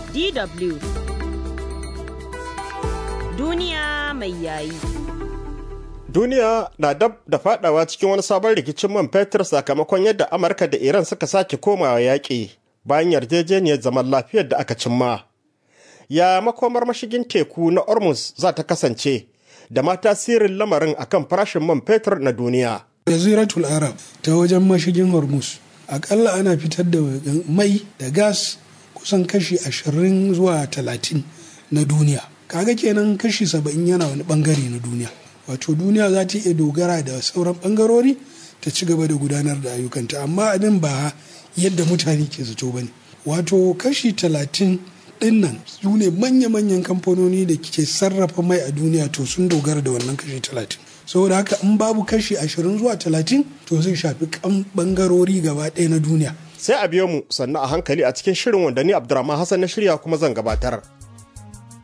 DW Duniya mai yayi. Duniya na dab da fadawa cikin wani sabon rikicin man fetur sakamakon yadda Amurka da Iran suka sake komawa yaƙi bayan yarjejeniyar zaman lafiyar da aka cimma. Ya makomar mashigin teku na Ormuz za ta kasance da ma tasirin lamarin akan farashin man fetur na duniya. Jaziratul Arab ta wajen mashigin Hormuz akalla ana fitar da mai da gas kusan kashi ashirin zuwa talatin na duniya. Kaga kenan kashi saba'in yana wani bangare na duniya. Wato duniya za ta iya dogara da sauran bangarori ta ci gaba da gudanar da ayyukanta amma abin ba yadda mutane ke zato ba ne. Wato kashi talatin dinnan su ne manya-manyan kamfanoni da ke sarrafa mai a duniya to sun dogara da wannan kashi talatin. saboda haka in babu kashi ashirin zuwa talatin to zai shafi kan bangarori gaba ɗaya na duniya Sai a biyo mu sannan a hankali a cikin shirin wanda ni Abdurrahman Hassan na shirya kuma zan gabatar.